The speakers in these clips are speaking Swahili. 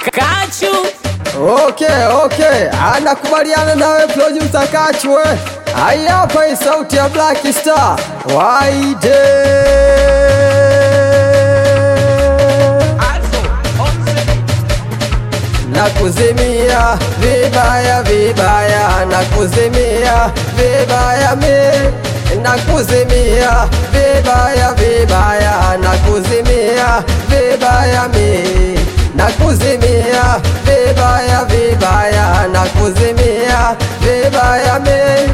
Kachu Okay, okay, anakubaliana nawe producer Kachwe. Haya hapa hii sauti ya Black Star Waide. Nakuzimia vibaya vibaya, nakuzimia vibaya mi, nakuzimia vibaya vibaya, nakuzimia vibaya mi, nakuzimia vibaya vibaya, nakuzimia vibaya mi,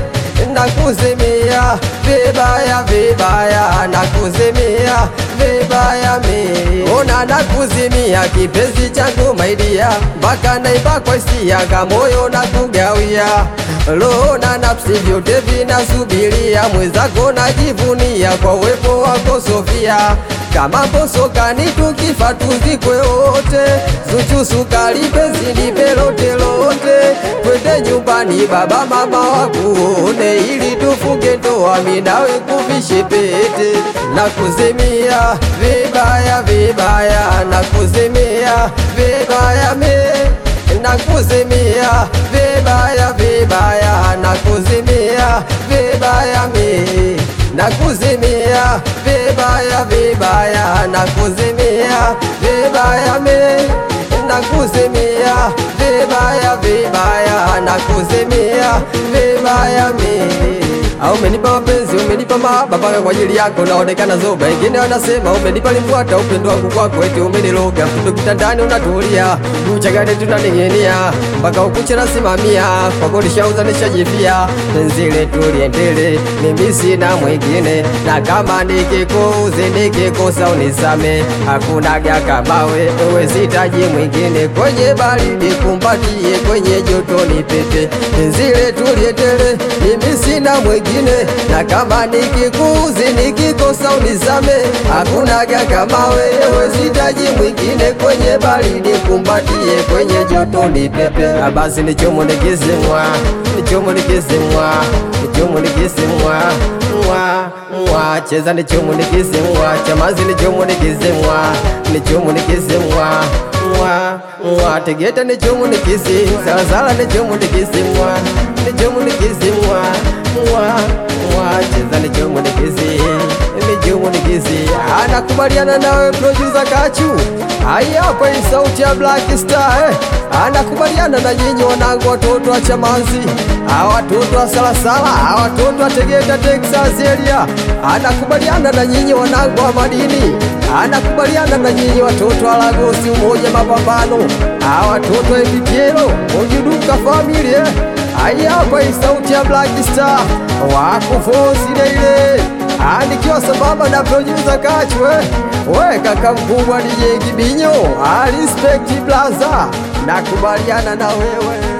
nakuzimia vibaya vibaya, nakuzimia vibaya mi, ona nakuzimia kipenzi changu maidia, mpaka naiba kwa hisia kamoyo na kugawia roho na nafsi vyote vinasubiria mwenzako najivunia kwa uwepo wako Sofia kama mbosokani tukifa tuzikwe wote Zuchu sukari penzi nipe lote lote twende nyumbani baba mama wakuone ili tufunge ndoa mimi nawe kuvishe pete na kuzimia vibaya vibaya na kuzimia vibaya me na kuzimia vibaya vibaya na kuzimia vibaya mi na kuzimia vibaya vibaya na kuzimia vibaya mi na kuzimia vibaya vibaya na kuzimia vibaya mi au umenipa mapenzi, umenipa mahaba mpaka kwa ajili yako naonekana zoba. Wengine wanasema umenipa limbwata, upendo wangu kwako eti umeniloga. Mtoto kitandani unatulia, uchagani tunaning'inia mpaka ukucha nasimamia, kwako nishauza nishajifia. Penzi letu liendele, mimi sina mwingine, na kama nikikuuzi nikikosa unisame, hakunaga kama wewe, sitaji mwingine. Kwenye baridi kumbatie, kwenye joto nipepe. Penzi letu liendele, mimi sina mwingine na kama nikikuuzi nikikosa unisame, hakunaga kama wewe, sitaji mwingine. Kwenye baridi kumbatie, kwenye joto nipepe. Na basi nichomo nikizimwa, nichomo nikizimwa, nichomo nikizimwa mwa mwa cheza nichomo nikizimwa, chamazi nichomo nikizimwa, nichomo nikizimwa mwa mwa tegeta nichomo nikizi, salasala nichomo nikizimwa, nichomo nikizimwa mwa mwa cheza nichomo nikizi, nichomo nikizi. Anakubaliana nawe producer Kachu. Haya hapa hii sauti ya Black Star eh. Anakubaliana na nyinyi wanangu watoto wa Chamazi, hawa watoto wa Salasala, hawa watoto wa Tegeta Texas area. Anakubaliana na nyinyi wanangu wa madini, anakubaliana na nyinyi watoto wa Lagosi, umoja mapambano, hawa watoto wa Epitiero, ujuduka family eh. Haya hapa hii sauti ya Black Star wakufosi ile anikiwa sambamba na producer Kachwe, we kaka mkubwa DJ Kibinyo, I respect blaza, nakubaliana na wewe